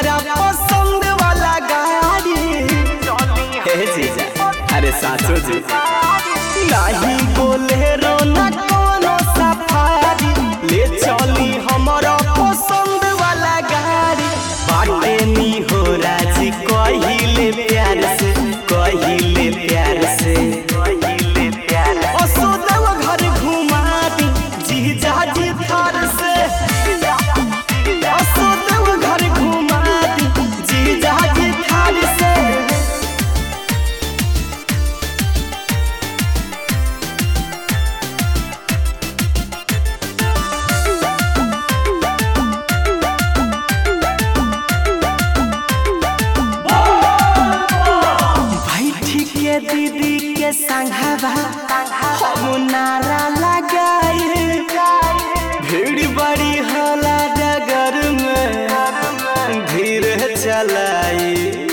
हमारा पसंद वाला गाड़ी हे जीजा अरे सासू जी नाही बोलेरो ना कोनो सफारी ले चली हमारा पसंद वाला गाड़ी बाटे नी हो राजी कहिले प्यार से कहिले प्यार से कहिले प्यार असो देव घर घुमा दी जीजा जी थार से असो देव घर घुमा दी जीजा जी थार से बैठी के दीदी के संघवा हम नारा लगाए भीड़ बड़ी होला डगर में धीरे चलाई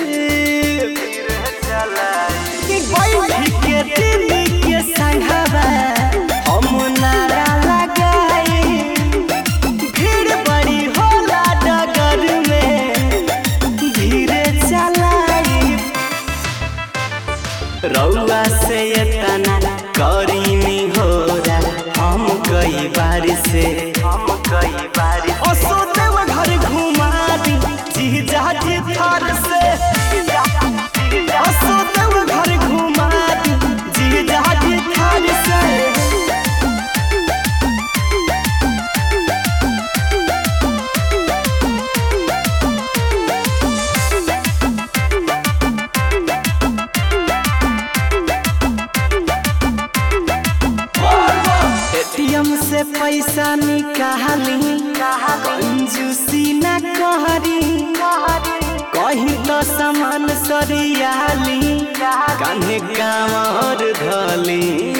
बैठी के दीदी के संघवा हम नारा लगाए भीड़ बड़ी होला डगर में धीरे चलाई रउआ से इतना करीनी हो हम कई बार से हम कई बार असो देव घर घुमा दी जीजा जी थार से असो देव घर घुमा दी जीजा जी थार से एटीएम से पैसा निकाली कंजूसी न कहरी कहीं तो सामान सरियाली कान्हे कामर धली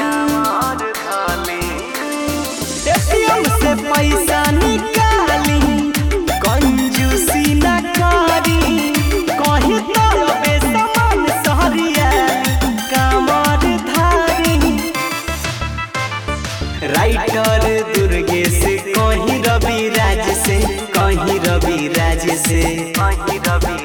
एटीएम से पैसा निकाली कंजूसी न करी कहीं तो बे सामान सरियाली कामर धारी राइटर दुर्गेश कहीं रवि राज से कहीं रवि राज से कहीं रवि